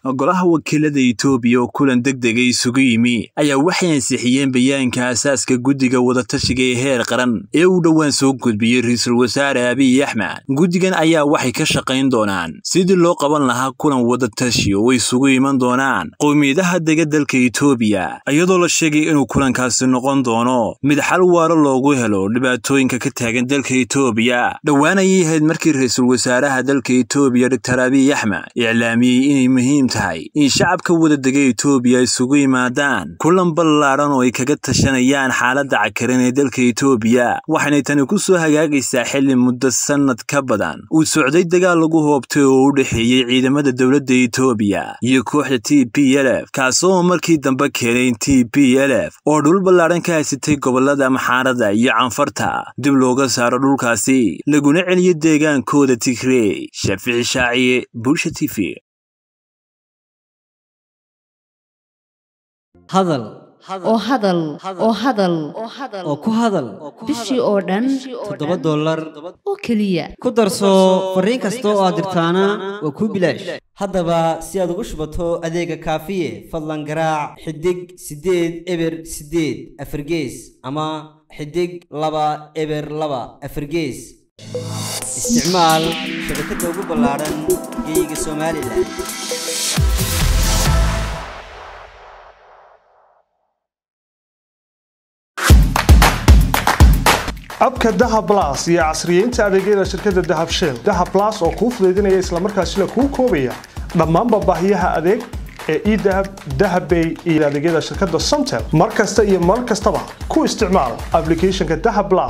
golaha wakiilada itoobiya oo kulan deg dega isugu yimi ayaa waxay ansixiyeen bayaanka asaaska guddiga wadatashiga ee heer qaran ee uu dhowaan soo gudbiyey ra-iisul wasaare abiy axmed guddigan ayaa waxay ka shaqayn doonaan sidii loo qaban lahaa kulan wadatashi oo isugu iman doonaan qowmiyadaha dega dalka itoobiya iyadoo la sheegay inuu kulankaasi noqon doono mid xal waaro loogu helo dhibaatooyinka ka taagan dalka itoobiya dhowaan ayay ahayd markii ra-iisul wasaaraha dalka itoobiya doctor abiy axmed iclaamiyey inay muhiim tahay in shacabka wadadega itoobiya isugu yimaadaan kulan ballaadhan oo ay kaga tashanayaan xaaladda cakaran ee dalka itoobiya waxaanay tani ku soo hagaagaysaa xilli muddo sannad ka badan uu socday dagaal lagu hoobtay oo u dhexeeyey ciidamada dowladda itoobiya iyo kooxda t p lf kaasoo markii dambe keenay t p lf oo dhul ballaadhan ka haysatay gobollada maxaarada iyo canfarta dib looga saaro dhulkaasi laguna celiyo deegaankooda tigrey shaafici shaaciye bulsha t v hadal oo hadal oo hadal oo ku hadal bishii oo dhan toddoba dollar oo keliya ku darso fariin kasta oo aad dirtaana waa kuu bilaash haddaba si aad ugu shubato adeega kaafiye fadlan garaac xidig siddeed eber siddeed afargees ama xidig laba eber laba afargees isticmaal shabakadda ugu ballaadhan geeyiga somalilan abka dahab las iyo casriyeynta adeegyada shirkadda dahab shell dahab las oo kuu fudaydinaya islamarkaasina kuu koobaya dhammaanba baahiyaha adeeg ee edahab dahabbay iyo adeegyada shirkadda somtel mar kasta iyo mar kastaba ku isticmaal ablicathonka dahab las